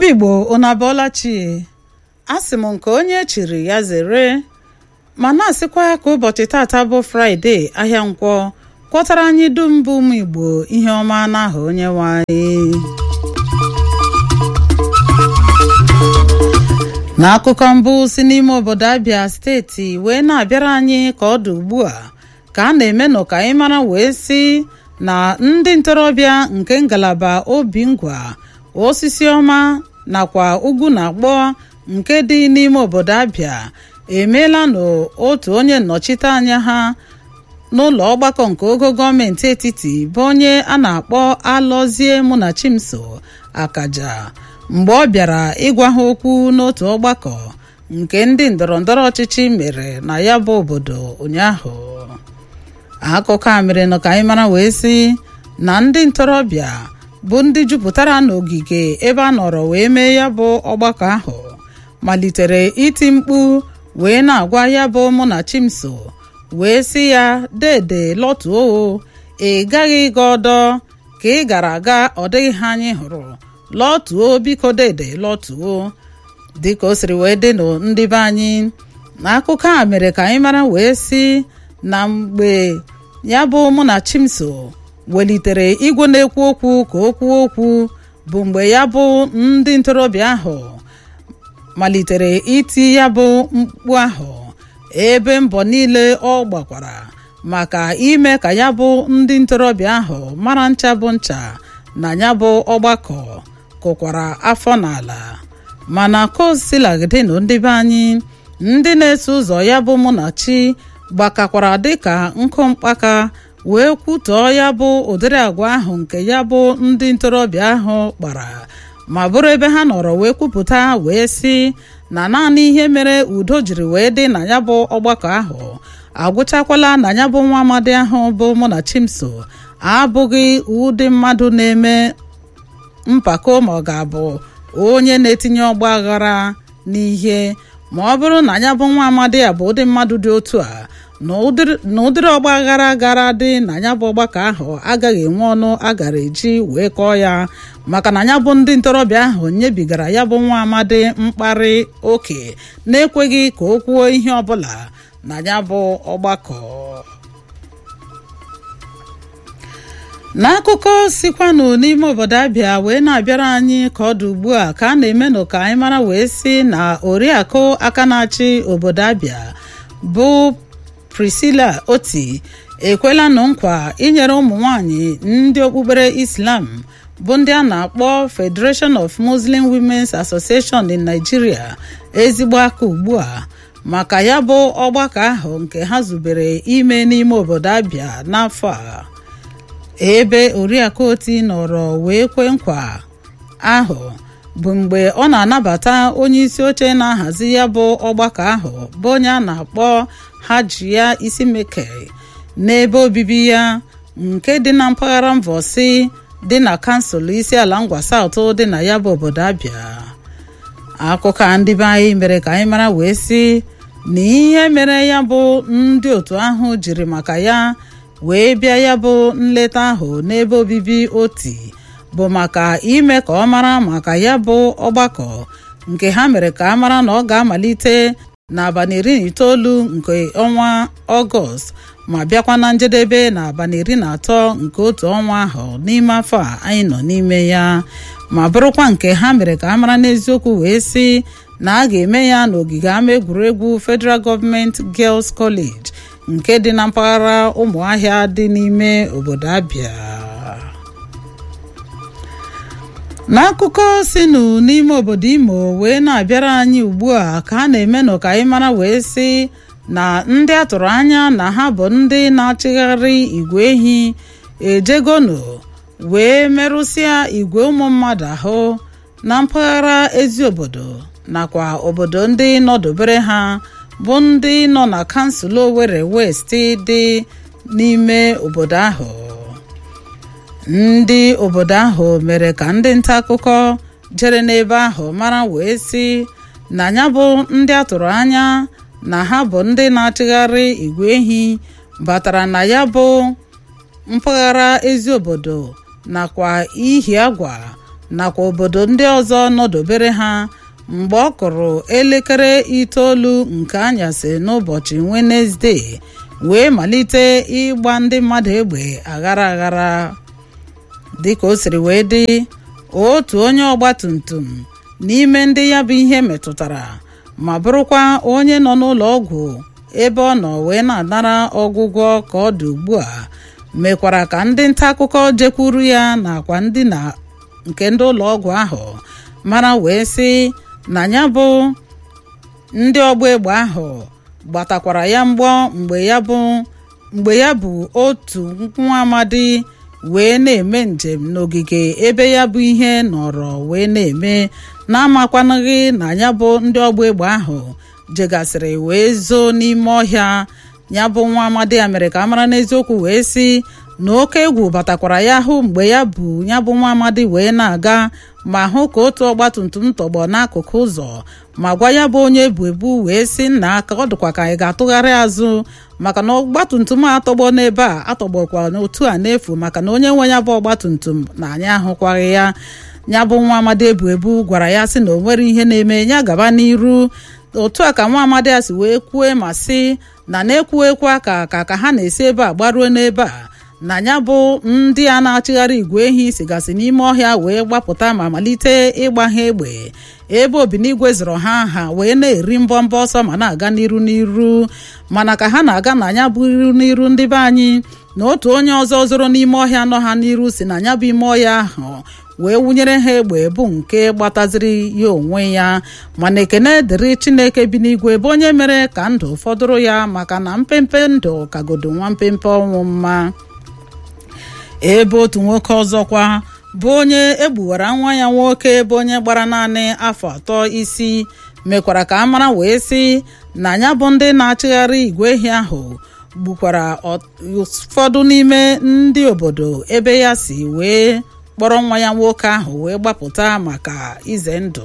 obi igbo unu abọọla chi asị m nke onye chiri ya zere ma na-asịkwa ya ka ụbọchị tata bụ fraịde ahịa nkwọ kwọtara anyị dum bụ ụmụ igbo ihe ọma n'aha onye nwe anyị n'akụkọ mbụ si n'ime obodo abịa steeti wee na-abịara anyị ka ọ dị ugbu a ka a na-eme nọ ka anyị mara wee si na ndị ntorobịa nke ngalaba obi ngwa osisi ọma nakwa ugwu na agbọ nke dị n'ime obodo abịa emeela n'otu onye nnọchite anya ha n'ụlọ ọgbakọ nke ogo gọọmenti etiti bụ onye a na-akpọ alọzie Munachimso akaja mgbe ọ bịara ịgwa ha okwu n'otu ọgbakọ nke ndị ndọrọndọrọ ọchịchị mere na ya bụ obodo ụnyaahụ akụkọ a mere nọ ka anyị mara wee sị na ndị ntorobịa bụ ndị jupụtara n'ogige ebe a nọrọ wee mee ya bụ ọgbakọ ahụ malitere iti mkpu wee na-agwa ya bụ Munachimso wee sị ya dede lọtuo ị gaghị ịga ọdọ ka ị gara aga ọ dịghị ha anyị hụrụ lọtuo biko dede lọtuo dịka o siri wee dị nụ ndị be anyị n'akụkọ a mere ka anyị mara wee sị na mgbe ya bụ Munachimso welitere igwe na-ekwu okwu ka o kwuo okwu bụ mgbe ya bụ ndị ntorobịa ahụ malitere iti ya bụ mkpu ahụ ebe mbọ niile ọ gbakwara maka ime ka ya bụ ndị ntorobịa ahụ mara ncha bụ ncha na ya bụ ọgbakọ kụkwara afọ n'ala mana kosilagadịnụ ndị be anyị ndị na-eso ụzọ ya bụ Munachi gbakakwara dịka nkụ mkpaka wee kwutọọ ya bụ ụdịrị agwa ahụ nke ya bụ ndị ntorobịa ahụ kpara ma bụrụ ebe ha nọrọ wee kwupụta wee sị na naanị ihe mere udo jiri wee dị na ya bụ ọgbakọ ahụ agwụchakwala na ya bụ nwa amadi ahụ bụ Munachimso abụghị ụdị mmadụ na-eme mpako ma ọ ga-abụ onye na-etinye ọgba aghara n'ihe ma ọ bụrụ na ya bụ nwa amadi a bụ ụdị mmadụ dị otu a na ụdịrị ọgba aghara gara dị na ya bụ ọgbakọ ahụ agaghị enwe ọnụ a gara eji wee kọọ ya maka na ya bụ ndị ntorobịa ahụ nyebigara ya bụ nwa amadi mkparị oke na-ekweghị ka o kwuo ihe ọbụla na ya bụ ọgbakọ n'akụkọ sikwanụ n'ime obodo abịa wee na-abịara anyị ka ọ dị ugbu a ka a na-emenụ ka anyị mara wee sị na oriakụ aka na-achị obodo abịa bụ Priscilla Oti ekwelanụ nkwa inyere ụmụ nwanyị ndị okpukpere Islam bụ ndị a na-akpọ Federation of Muslim Women's Association in Nigeria ezigbo aka ugbu a maka ya bụ ọgbakọ ahụ nke ha zubere ime n'ime obodo abịa n'afọ a ebe oriakụ oti nọrọ wee kwe nkwa ahụ bụ mgbe ọ na-anabata onye isi oche na-ahazi ya bụ ọgbakọ ahụ bụ onye a na-akpọ Hajiya Isimeke n'ebe obibi ya nke dị na mpaghara Mvosi dị na kansụl isi ala ngwa South dị na ya bụ obodo Abịa akụkọ a ndị be anyị mere ka anyị mara wee sị na ihe mere ya bụ ndị otu ahụ jiri maka ya wee bịa ya bụ nleta ahụ n'ebe obibi oti bụ maka ime ka ọ mara maka ya bụ ọgbakọ nke ha mere ka a mara na ọ ga-amalite n'abalị iri na itoolu nke ọnwa ọgọst ma bịakwa na njedebe n'abalị iri na atọ nke otu ọnwa ahụ n'ime afọ a anyị nọ n'ime ya ma bụrụkwa nke ha mere ka a mara n'eziokwu wee sị na a ga-eme ya n'ogige ama egwuregwu Federal Government Girls College nke dị na mpaghara ụmụahịa dị n'ime obodo Abia n'akụkọ sinụ n'ime obodo Imo wee na-abịara anyị ugbu a ka a na-emenụ ka anyị mara wee sị na ndị atụrụ anya na ha bụ ndị na-achịgharị igwe ehi ejegonu wee merụsịa igwe ụmụ mmadụ ahụ na mpaghara ezi obodo nakwa obodo ndị nọdobere ha bụ ndị nọ na kansụl Owerri West dị n'ime obodo ahụ ndị obodo ahụ mere ka ndị nta akụkọ jere n'ebe ahụ mara wee sị na ya bụ ndị atụrụ anya na ha bụ ndị na-achịgharị igwe ehi batara na ya bụ mpaghara ezi obodo nakwa ihi agwa nakwa obodo ndị ọzọ nọdobere ha mgbe ọ kụrụ elekere itoolu nke anyasị n'ụbọchị wenesde wee malite ịgba ndị mmadụ egbe aghara aghara dịka o siri wee dị otu onye ọgbatumtum n'ime ndị ya bụ ihe metụtara ma bụrụkwa onye nọ n'ụlọ ọgwụ ebe ọ nọ wee na-anara ọgwụgwọ ka ọ dị ugbu a mekwara ka ndị nta akụkọ jekwuru ya nakwa ndị na nke ndị ụlọ ọgwụ ahụ mara wee sị na ya bụ ndị ọgba egbe ahụ gbatakwara ya mgbọ mgbe ya bụ mgbe ya bụ otu nwa amadi wee na-eme njem n'ogige ebe ya bụ ihe nọrọ wee na-eme na-amakwanụghị na ya bụ ndị ọgba egbe ahụ jegasịrị wee zoo n'ime ọhịa ya bụ nwa amadi ya mere ka a mara n'eziokwu wee sị na oke egwu batakwara ya hụ mgbe ya bụ ya bụ nwa amadi wee na-aga ma hụ ka otu ọgbatumtum tọgbọ n'akụkụ ụzọ ma gwa ya bụ onye ebu ebu wee sị nna aka ọ dịkwa ka ị ga-atụgharị azụ maka na ọgbatumtum a atọgbọ n'ebe a atọgbọkwa n'otu a n'efu maka na onye nwe ya bụ ọgbatumtum na anyị ahụkwaghị ya ya bụ nwa amadi ebu ebu gwara ya sị na o nwere ihe na-eme ya gaba n'iru otu a ka nwa amadi a si wee kwue ma sị na na-ekwuekwa ka ka ka ha na-esi ebe a gbaruo n'ebe a na ya bụ ndị a na-achịgharị igwe ehi sigasị n'ime ọhịa wee gbapụta ma malite ịgba ha egbe ebe obinigwe zụrụ ha ha wee na-eri mbọmbọ ọsọ ma na-aga n'iru n'iru mana ka ha na-aga na ya bụ iru n'iru ndị be anyị na otu onye ọzọ zoro n'ime ọhịa nọ ha n'iru si na ya bụ ime ọhịa ahụ wee wụnyere ha egbe bụ nke gbataziri ya onwe ya mana ekene dịrị chineke bi n'igwe bụ onye mere ka ndụ fọdụrụ ya maka na mpempe ndụ kagodo nwa mpempe ọnwụ mma ebe otu nwoke ọzọkwa bụ onye egbuwara nwa ya nwoke bụ onye gbara naanị afọ atọ isi mekwara ka a mara wee sị na ya bụ ndị na-achịgharị igwe ehi ahụ gbukwara ụfọdụ n'ime ndị obodo ebe ya si wee kpọrọ nwa ya nwoke ahụ wee gbapụta maka ize ndụ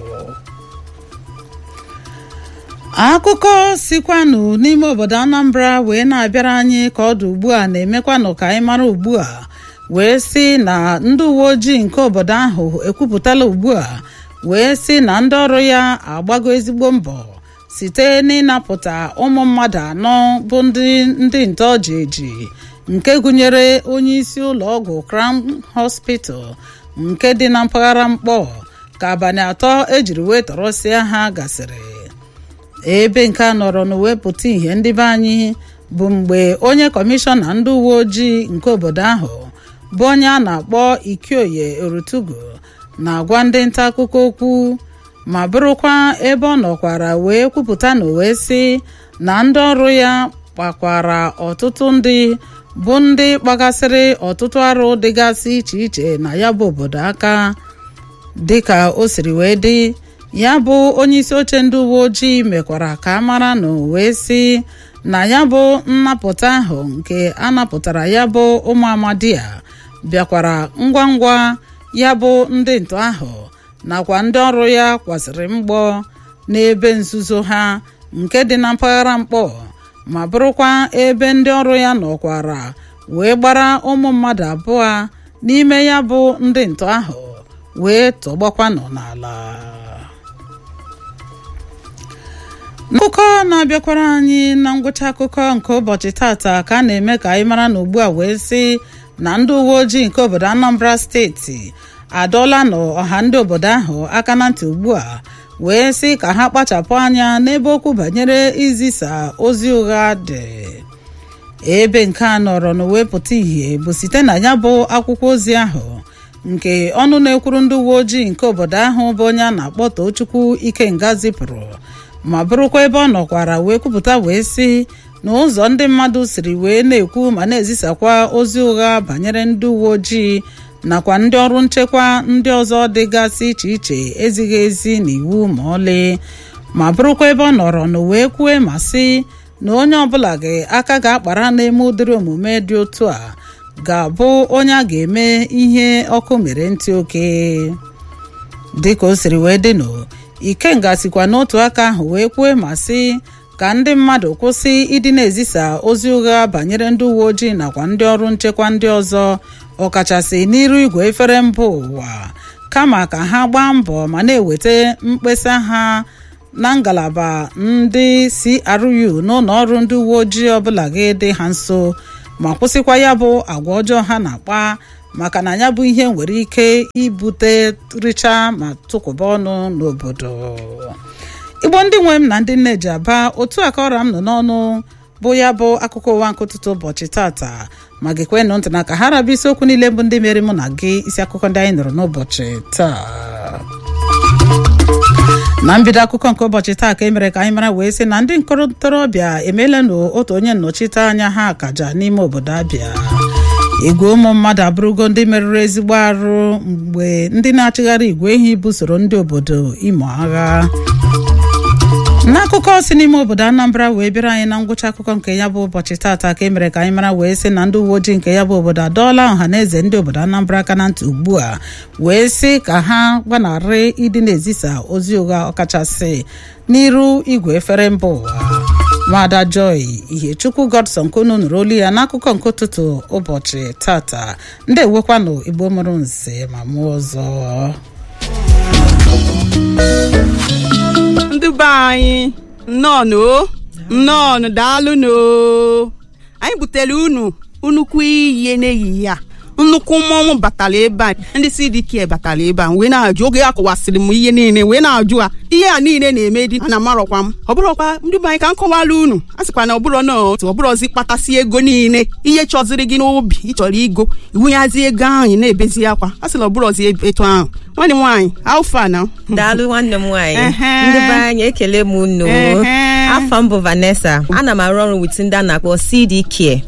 akụkọ sikwanụ n'ime obodo anambra wee na-abịara anyị ka ọ dị ugbu a na-emekwanụ ka anyị mara ugbu a wee sị na ndị uwe ojii nke obodo ahụ ekwupụtala ugbu a wee sị na ndị ọrụ ya agbago ezigbo mbọ site n'ịnapụta ụmụ mmadụ anọ bụ ndị ndị ntoji eji nke gụnyere onye isi ụlọ ọgwụ crown hospital nke dị na mpaghara mkpọ ka abalị atọ ejiri wee tọrọsịa ha gasịrị ebe nke a nọrọ n'wepụta ihe ndị be anyị bụ mgbe onye kọmishọna ndị uwe ojii nke obodo ahụ bụ onye a na-akpọ ikioye orutugu na-agwa ndị nta akụkọ okwu ma bụrụkwa ebe ọ nọkwara wee kwupụta na wee sị na ndị ọrụ ya kpakwara ọtụtụ ndị bụ ndị kpagasịrị ọtụtụ arụ dịgasị iche iche na ya bụ obodo aka dịka o siri wee dị ya bụ onye isi oche ndị uwe ojii mekwara ka a mara na wee sị na ya bụ nnapụta ahụ nke a napụtara ya bụ ụmụ amadi a bịakwara ngwa ngwa ya bụ ndị ntọ ahụ nakwa ndị ọrụ ya kwasịrị mgbọ n'ebe nzuzo ha nke dị na mpaghara mkpọ ma bụrụkwa ebe ndị ọrụ ya nọkwara wee gbara ụmụ mmadụ abụọ n'ime ya bụ ndị ntọ ahụ wee tọgbakwanụ n'ala akụkọ na-abịakwara anyị na ngwụcha akụkọ nke ụbọchị tata ka a na-eme ka anyị mara na ugbu a wee sị na ndị uwe ojii nke obodo anambra steeti adọọla n'ọha ndị obodo ahụ aka na ntị ugbu a wee sị ka ha kpachapụ anya n'ebe okwu banyere izisa ozi ụgha dị ebe nke a nọrọ n'wepụta ihe bụ site na ya bụ akwụkwọ ozi ahụ nke ọnụ na-ekwuru ndị uwe ojii nke obodo ahụ bụ onye a na-akpọ Tochukwu Ikenga zipụrụ ma bụrụkwa ebe ọ nọkwara wee kwupụta wee sị na ụzọ ndị mmadụ siri wee na-ekwu ma na-ezisakwa ozi ụgha banyere ndị uwe ojii nakwa ndị ọrụ nchekwa ndị ọzọ dịgasị iche iche ezighị ezi n'iwu ma ọlị ma bụrụkwa ebe ọ nọrọ na wee kwue ma sị na onye ọbụla gị aka ga-akpara n'eme ụdịrị omume dị otu a ga-abụ onye a ga-eme ihe ọkụ mere ntị oke dịka o siri wee dịnụ ikenga sikwa n'otu aka ahụ wee kwue ma sị ka ndị mmadụ kwụsị ịdị na-ezisa ozi ụgha banyere ndị uwe ojii nakwa ndị ọrụ nchekwa ndị ọzọ ọkachasị n'iru igwe efere mba ụwa kama ka ha gbaa mbọ ma na-eweta mkpesa ha na ngalaba ndị CRU n'ụlọ ọrụ ndị uwe ojii ọbụla ga-ede ha nso ma kwụsịkwa ya bụ agwa ọjọọ ha na-akpa maka na ya bụ ihe nwere ike ibute richa ma tụkwụba ọnụ n'obodo igbo ndị nwe m na ndị nne ji aba otu aka ọra m nọ n'ọnụ bụ ya bụ akụkọ ụwa nke ụtụtụ ụbọchị tata ma gekwenụ ntị na ka ha rabịa isiokwu niile bụ ndị mere mụ na gị isi akụkọ ndị anyị nụrụ n'ụbọchị taa na mbido akụkọ nke ụbọchị taa ka e mere ka anyị mara wee sị na ndị ntorobịa emeela n'otu onye nnọchite anya ha akaja n'ime obodo abịa igwe ụmụ mmadụ abụrụgo ndị merụrụ ezigbo arụ mgbe ndị na-achịgharị igwe ehi busoro ndị obodo imo agha n'akụkọ si n'ime obodo anambra wee bịara anyị na ngwụcha akụkọ nke ya bụ ụbọchị taata ka e mere ka anyị mara wee sị na ndị uwe ojii nke ya bụ obodo adọọla ọha na eze ndị obodo anambra aka na ntị ugbu a wee sị ka ha gbanarị ịdị na-ezisa ozi ụgha ọkachasị n'iru igwe efere mba ụwa nwada joy ihechukwu godson kunu nụrụ olu ya n'akụkọ nke ụtụtụ ụbọchị tata ndị ewekwanụ igbo mụrụ nze ma mụọ ọzọ ndị be anyị nnọọ nnọọ daalụnụ anyị butere unu nnukwu ihe n'ehihie a nnukwu mmọnwụ batara ebe a ndị CDK batara ebe a wee na-ajụ oge a kọwasịrị m ihe niile wee na-ajụ a ihe a niile na-eme dị na amarọkwa m ọ bụrọkwa ndị be anyị ka m kọwara unu a sịkwa na ọbụrọ na otu ọbụrọzi kpatasị ego niile ihe chọziri gị n'obi ịchọrọ igo iwunyazi ego ahụ na-ebezi akwa a sịla ọbụrọzi etu ahụ nwanne m nwaanyị alfa na daalụ nwanne m nwaanyị ndị be anyị ekele m unu afọ m bụ Vanessa ana m arụ ọrụ wit ndị a na-akpọ CD Care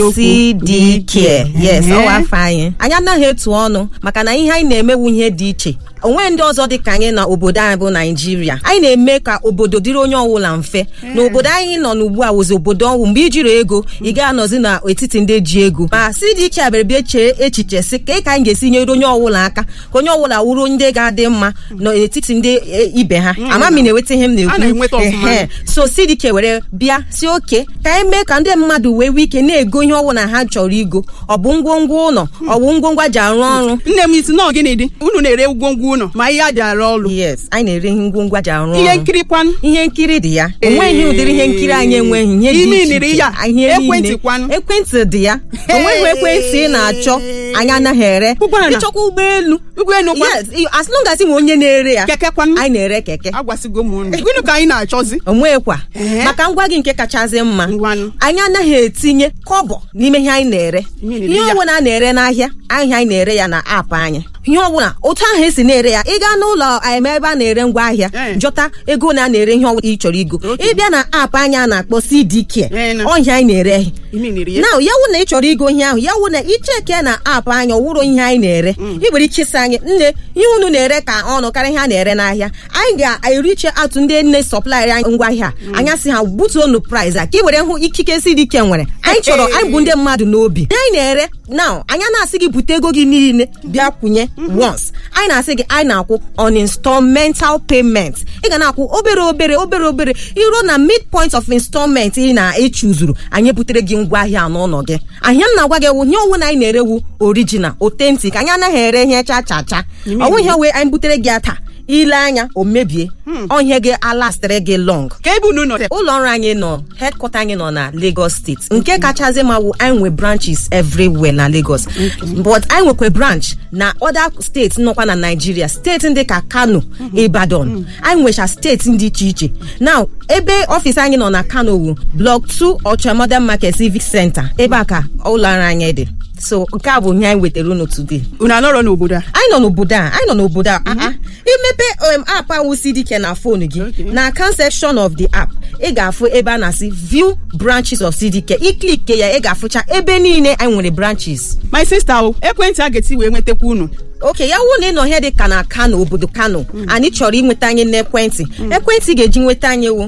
CD Care yes ọwa afọ anyị anyị anaghị etu ọnụ maka na ihe anyị na-emewu ihe dị iche onwe ndị ọzọ dị ka anyị na obodo anyị bụ naijiria anyị na-eme ka obodo dịrị onye ọbụla mfe na obodo anyị nọ n'ugbu a wụzi obodo ọnwụ mgbe ijiri ego ị ga-anọzi n'etiti ndị ji ego ma si dị iche abịara bịa chee echiche si ka ka anyị ga-esi nyere onye ọbụla aka ka onye ọbụla wụrụ ndị ga-adị mma n'etiti ndị ibe ha amami na-enweta ihe m na-ekwu so sidike were bịa si oke ka anyị mee ka ndị mmadụ wee nwee ike na-ego ihe ọbụla ha chọrọ igo ọ bụ ngwongwo ụlọ ọ bụ ngwongwo ji arụ ọrụ nne m isi na gịnị dị unu na-ere ngwongwo ụlọ ma ihe a ji arụ ọrụ yes anyị na-ere ihe ngwongwo ji arụ ọrụ ihe nkiri kwanụ ihe nkiri dị ya onweghị ụdịrị ihe nkiri anyị enweghị ihe dị iche iche ihe ekwentị kwanụ ekwentị dị ya onweghị ekwentị ị na-achọ anyị anaghị ere ịchọkwa ụgbọelu ụgbọelu yes as long as nwe onye na-ere ya keke kwanụ anyị na-ere keke agwasịgo m unu gịnị ka anyị na-achọzi onwekwa maka ngwa gị nke kachasị mma anyị anaghị etinye kọbọ n'ime ihe anyị na-ere ihe ọbụla a na-ere n'ahịa ahịa anyị na-ere ya na aapụ anyị ihe ọbụla otu ahụ esi na-ere ya ị gaa n'ụlọ eme ebe a na-ere ngwa ahịa jọta ego na a na-ere ihe ọbụla ị chọrọ igo ịbịa na aapụ anyị a na-akpọ CDK ọhịa anyị na-ere na ya wụ na ị chọrọ igo ihe ahụ ya wụ na icheke na aapụ anyị ọwụrụ ihe anyị na-ere ị nwere ike ịsị anyị nne ihe unu na-ere ka ọnụ karịa ihe a na-ere n'ahịa anyị ga-eriche atụ ndị nne sọplaịrị anyị ngwa ahịa anya sị ha butuonu price a ka ị were hụ ikike CDK nwere anyị chọrọ anyị bụ ndị mmadụ n'obi anyị na-ere na anya na-asị gị bute ego gị niile bịa kwụnye once anyị na-asị gị anyị na-akwụ on installmental payment ị ga na-akwụ obere obere obere obere iruo na midpoint of installment ị na-echuzuru anyị butere gị ngwa ahịa n'ụlọ gị ahịa m na-agwa gị ewu ihe ọnwụ na anyị na-erewu original authentic anyị anaghị ere ihe cha cha cha ọnwụ ihe wee anyị butere gị taa ile anya o mebie ọhịa gị alastịrị gị long ka ebe unu nọ ụlọ ọrụ anyị nọ headquarter anyị nọ na Lagos steeti nke kachasị ma wụ anyị nwe branches everywhere na Lagos but anyị nwekwa branch na other steeti nọkwa na Nigeria steeti ndị ka Kano Ibadan anyị nwecha steeti dị iche iche now ebe ọfịs anyị nọ na Kano wu block 2 Ocha Modern Market Civic Center ebe a ka ụlọ ọrụ anyị dị so nke a bụ ihe anyị wetara unu today unu anọrọ n'obodo a anyị nọ n'obodo a anyị nọ n'obodo a imepe app ahụ CDK na fonu gị na account section of the app ị ga-afụ ebe a na-asị view branches of CDK iklike ya ị ga-afụcha ebe niile anyị nwere branches my sister o ekwentị a ga-eti wee nwetakwa unu oke ya wụ na ị nọ ihe dị ka na kano obodo kano anyị chọrọ inweta anyị n'ekwentị ekwentị ga-eji nweta anyị wụ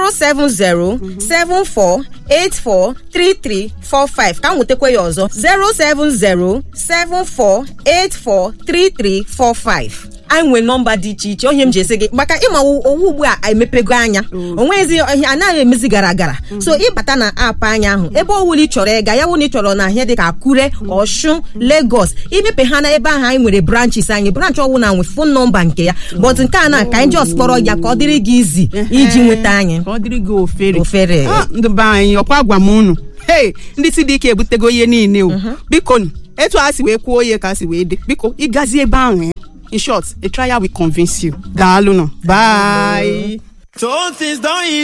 07074843345 ka m nwetakwa ya ọzọ 07074843345 anyị nwere nọmba dị iche iche onye m ji esi gị maka ịma owu ugbu a emepego anya onwezi ihe anaghị emezi gara gara so ịbata na aapụ anya ahụ ebe ọwụla ị chọrọ ịga ya wụ na ị chọrọ na ahịa dịka akure ọshun lagos imepe ha na ebe ahụ anyị nwere branches anyị branch ọwụla nwe fon nọmba nke ya but nke a na ka anyị just kpọrọ ya ka ọ dịrị gị izi iji nweta anyị ka ọ dịrị gị ofere Ofere. Ah, ndị be anyị ọkwa gwa m unu hei ndị si dị ike ebutego ihe niile o biko nụ, etu a si wee kwuo ihe ka a si wee dị biko ịgazi ebe ahụ ya in short a trial will convince you daalụ nọ bye So things don't